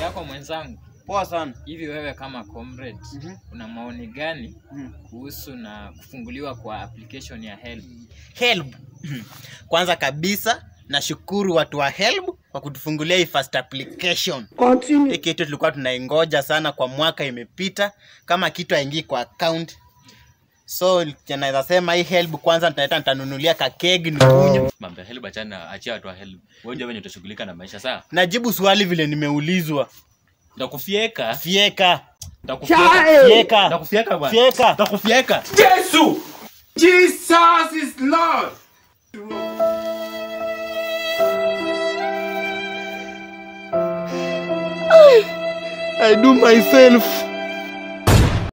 yako mwenzangu. Poa sana. Hivi wewe kama comrade Mhm. una maoni gani Mhm. kuhusu na kufunguliwa kwa application ya HELB? Help. Kwanza kabisa nashukuru watu wa Help kwa kutufungulia hii first application. Hii kitu tulikuwa tunaingoja sana kwa mwaka imepita, kama kitu haingii kwa account. So naweza sema hii Help kwanza nitaenda nitanunulia kakegi nikunywe. Mambo ya help achana, achia watu wa help. Wewe unajua venye utashughulika na maisha saa. Najibu swali vile nimeulizwa. Nitakufieka. Fieka. Nitakufieka. Fieka. Nitakufieka bwana. Fieka. Nitakufieka. Jesus! Jesus is Lord! I do myself.